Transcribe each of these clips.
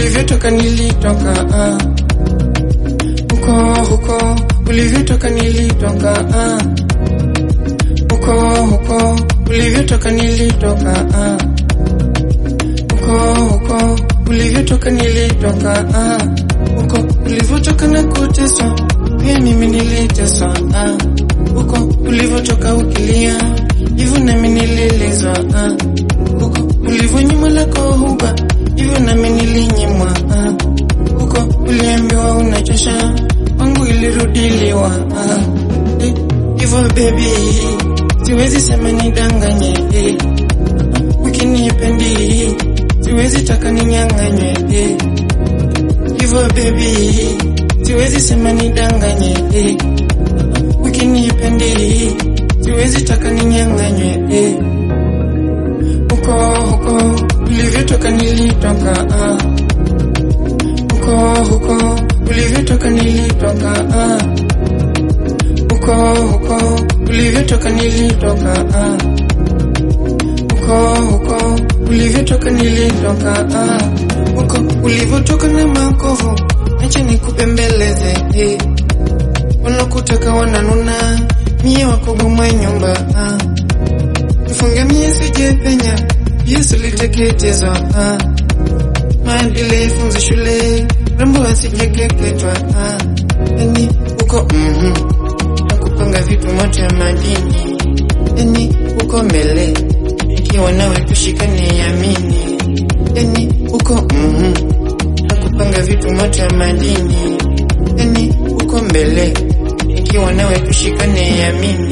ulivyotoka nilitoka ah. Huko huko ulivyotoka nilitoka ah. Huko huko ulivyotoka nilitoka ah. Huko huko ulivyotoka nilitoka ah. Huko ulivyotoka na kuteswa pia mimi niliteswa ah. Huko ulivyotoka ukilia hivyo nami nililizwa ah. Huko ulivyonyuma lako huba hivyo nami nilinyimwa ah. Huko uliambiwa unachosha wangu ilirudiliwa ah. Eh, hivyo baby siwezi sema nidanganye eh. Ukinipendi siwezi taka ninyang'anywe eh. Hivyo baby siwezi sema nidanganye eh. Ukinipendi siwezi taka ninyang'anywe eh. Huko huko ulivyotoka nilitoka ah. Huko huko ulivyotoka nilitoka ah. Huko huko ulivyotoka nilitoka ah. Huko huko ulivyotoka nilitoka ah. Huko ulivyotoka na makovu acha nikupembeleze eh. Wanakutaka wananuna mie wakogomwa nyumba ah. Mfunge mie sijepenya Yesu liteketezwa ah. Maadili funzo shule rembo asijekeketwa ah. Yani uko mhm nakupanga vitu moto ya madini yani uko mbele ikiwa nawe tushikane yamini yani uko mhm nakupanga vitu moto ya madini yani uko mbele ikiwa nawe tushikane yamini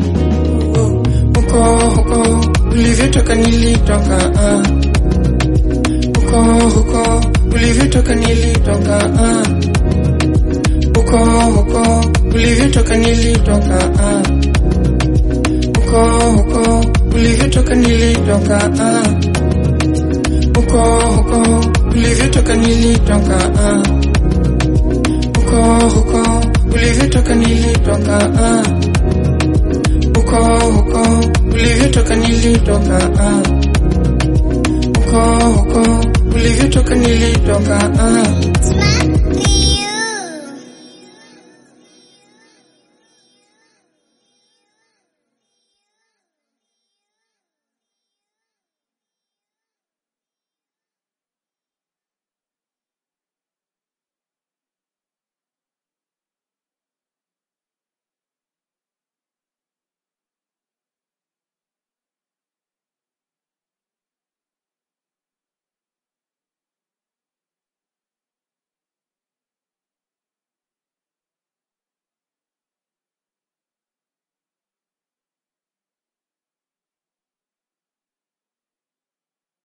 huko huko ulivyotoka nilitoka ah. huko huko ulivyotoka nilitoka ah. huko huko ulivyotoka nilitoka ah. huko huko ulivyotoka nilitoka ah. huko huko ulivyotoka nilitoka ah. huko huko ulivyotoka nilitoka ah. huko huko ulivyotoka nilitoka ah. huko huko ulivyotoka nilitoka ah.